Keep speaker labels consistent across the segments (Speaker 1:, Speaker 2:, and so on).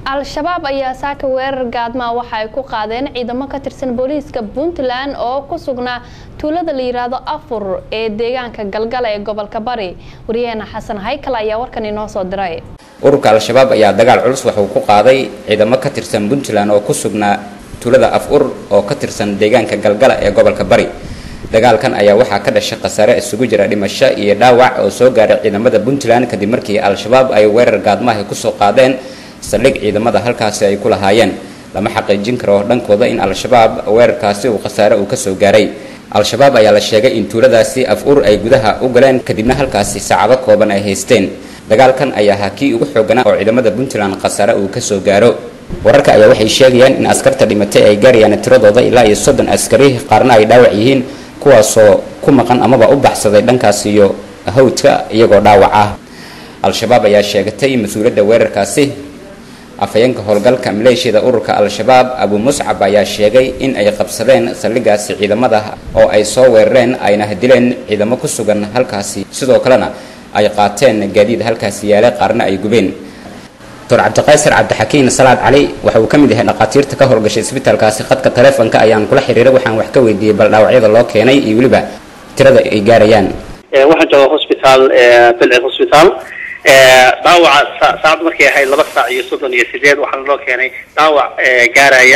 Speaker 1: al-shabaab ayaa saaka weerar gaadmaa waxa ay ku qaadeen ciidamo ka tirsan booliiska puntland oo ku sugnaa tuulada la yiraahdo afur ee deegaanka galgala ee gobolka bari waryaheena xasan haykal ayaa warkan inoo soo diray
Speaker 2: ururka al-shabaab ayaa dagaal culus waxuu ku qaaday ciidamo ka tirsan puntland oo ku sugnaa tuulada af-ur oo ka tirsan deegaanka galgala ee gobolka bari dagaalkan ayaa waxaa ka dhashay khasaare isugu jira dhimasho iyo dhaawac oo soo gaaray ciidamada puntland kadib markii al-shabaab ay weerar gaadmaha kusoo qaadeen saldhig ciidamada halkaasi ay ku lahaayeen lama xaqiijin karo dhankooda in al-shabaab weerarkaasi uu khasaare uu kasoo gaaray al-shabaab ayaa la sheegay in tuuladaasi af-ur ay gudaha u galeen kadibna halkaasi saacado kooban ay haysteen dagaalkan ayaa ahaa kii ugu xooganaa oo ciidamada puntland khasaare uu kasoo gaaro wararka ayaa waxay sheegayaan in askarta dhimatay ay gaarayaan tiradooda ilaa iyo soddon askari qaarna ay dhaawac yihiin kuwaasoo ku maqan amaba u baxsaday dhankaas iyo hawdka iyagoo dhaawac ah al-shabaab ayaa sheegatay mas-uuliyadda weerarkaasi afhayeenka howlgalka maleeshiyada ururka al-shabaab abu muscab ayaa sheegay in ay qabsadeen saldhigaasi ciidamada oo ay soo weerareen ayna dileen ciidamo ku sugan halkaasi sidoo kalena ay qaateen gaadiid halkaasi yaala qaarna ay gubeen doctor cabdiqaysar cabdixakiin salaad cali waxa uu ka mid yahay dhakhaatiirta ka howlgashay isbitaalkaasi khadka taleefonka ayaan kula xiriiray waxaan wax ka weydiiyey bal dhaawacyada loo keenay iyo weliba tirada ay gaarayaan
Speaker 3: waxaan jooga hosbitaal bilci hosbitaal dhaawaca saacad markay ahayd laba saac iyo soddon iyo sideed waxaana loo keenay dhaawac gaaraya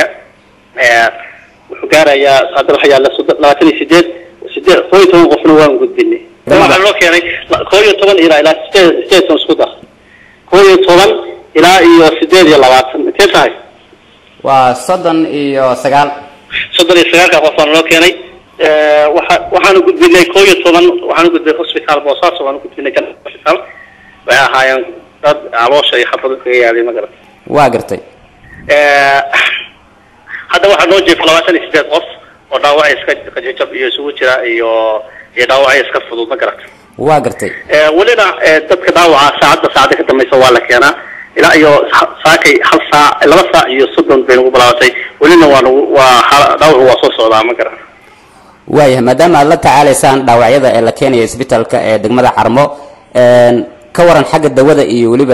Speaker 3: wuxuu gaarayaa hadda waxa yaalla labaatan iyo sideed sideed koo iyo toban qofna waan gudbinay waxaana loo keenay koo iyo toban ilaa ilaa sideed sideed toban isku dar koo iyo toban ilaa iyo sideed iyo labaatan intee tahay
Speaker 2: waa soddon iyo sagaal
Speaker 3: soddon iyo sagaalka qof baana loo keenay waxa waxaanu gudbinay koo iyo toban waxaanu gudbinay hosbitaal boosaaso waanu gudbinay jan hosbitaal waxay ahaayeen dad caloosha iyo xabado kaga yaalay ma garat
Speaker 2: waa gartay
Speaker 3: hadda waxaa noo jeefa labaatan iyo sideed qof oo dhaawacay iska qajajab iyo isugu jira iyo iyo dhaawacay iska fudud ma garat
Speaker 2: waa gartay
Speaker 3: welina dadka dhaawaca saacadda saacada ka dambaysa waa la keenaa ilaa iyo saakay hal saac laba saac iyo soddon bay nagu bilaabatay welina waa nagu waa dhaawacu waa soo socdaa ma garan
Speaker 2: waayahay maadaama aad la tacaalaysaan dhaawacyada ee la keenaya isbitaalka ee degmada carmo ka waran xagga dawada iyo weliba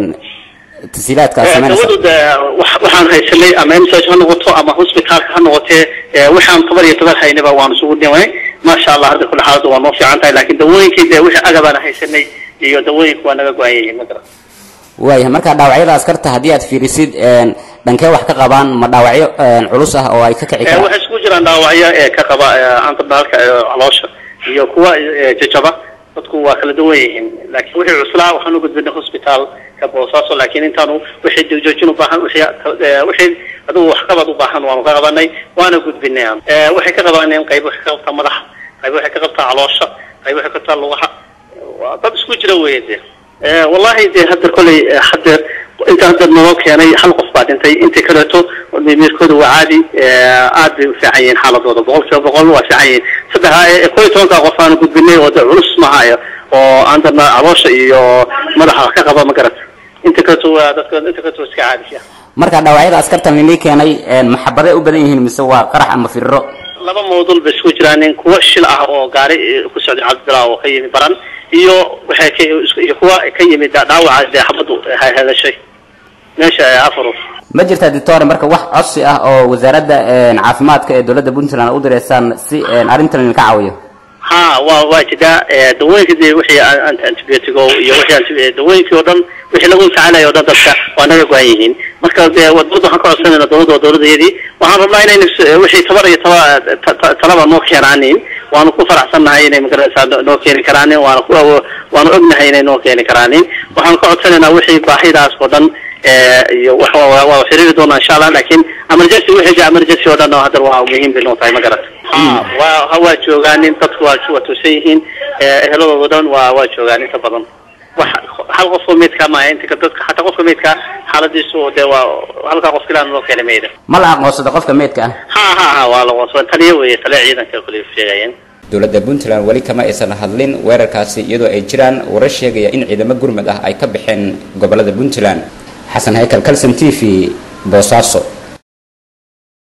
Speaker 2: tasiilaadka aad sameynaysa
Speaker 3: dawadu de waxaan haysanay ama msh ha noqoto ama hosbitaalka ha noqotee waxaan toban iyo toban haynaba waan isugu dhimay maasha allah hadda kule xaaladu waa noo fiican tahay laakiin dawooyinkii de wixii agabaan haysanay iyo dawooyinka waa naga go-an yihiin ma garan
Speaker 2: waayahay marka dhaawacyada askarta haddii aad fiirisid dhankee wax ka qabaan ma dhaawacyo culus ah oo ay ka kici karaan
Speaker 3: waxay isku jiraan dhaawacyo ee ka qaba antadaalka caloosha iyo kuwa jajaba dadku waa kala duwan yihiin laakiin wixii cuslaa waxaan u gudbinay hosbitaalka boosaaso laakiin intaanu wixii joojin ubaahan wixii adigu waxqabad ubaahan waanu ka qabanay waana gudbinay waxay ka qabaneen qayb waxay ka qabtaa madaxa qayb waxay ka qabtaa caloosha qayb waxay ka qabtaa lugaha dad isku jira weye de wallahi de hadda koley hadeer inta hadda naloo keenay hal qof baa dhintay intii kaleeto miirkooda waa caadi aad bay u fiican yihiin xaaladooda boqol kiiba boqol waa fiican yihiin saddex koo iyo tobanka qof aanu gudbinay oo de culus mahayo oo aan dadna caloosha iyo madaxa wax ka qaba ma garat inta kaleeto waa dadka inta kaleeto waa iska caadi
Speaker 2: marka dhaawacyada askartan linii keenay maxabaday u badan yihiin mise waa qarax ama firiro
Speaker 3: laba mawduul bay isku jiraan kuwa shil ah oo gaari ku socday cabdilaa oo ka yimi baran iyo waxay ka iyo kuwa ka yimid dhaawaca dee xabadu hadashay meesha afar
Speaker 2: ma jirtaa doctor marka wax codsi ah oo wasaaradda caafimaadka ee dowladda puntland u direysaan si arrintan idinka caawiyo
Speaker 3: ha waa waa jiraa dawooyinka de wixii antibiotigo iyo wixii dawooyinkii oo dhan wixii lagu tacaalayo o dhan dadka waa naga go-an yihiin marka de dowladda waxaan ka codsanayna dowladda waa dowladayadii waxaan rabnaa inayna wixii tabar iyo taba talaba noo keenaanin waanu ku faraxsannahay inay magaraysaa noo keeni karaanin waana ku waanu ognahay inay noo keeni karaanin waxaan ka codsanaynaa wixii baahidaas oo dhan iyo waa xiriiri doonaa insha allah laakiin emergency wixii emergency oo dhan hadda waa muhiim bay noo tahay ma garat waa waa joogaanin dadku waa waa toosan yihiin eheladooda dhan waa waa joogaan inta badan wax hal qofka meydka maaha inta dadka xataa qofka meydka xaaladiisu de waa halkaa qof kilaan loo keenay mayda
Speaker 2: ma la aqoonsada qofka meydka ah
Speaker 3: ha ha ha waa la aqoonsaday taliya weeye taliya ciidanka kule sheegayeen
Speaker 2: dowladda puntland weli kama aysan hadlin weerarkaasi iyadoo ay jiraan warar sheegaya in ciidamo gurmud ah ay ka baxeen gobolada puntland xasan haykal calson t v boosaaso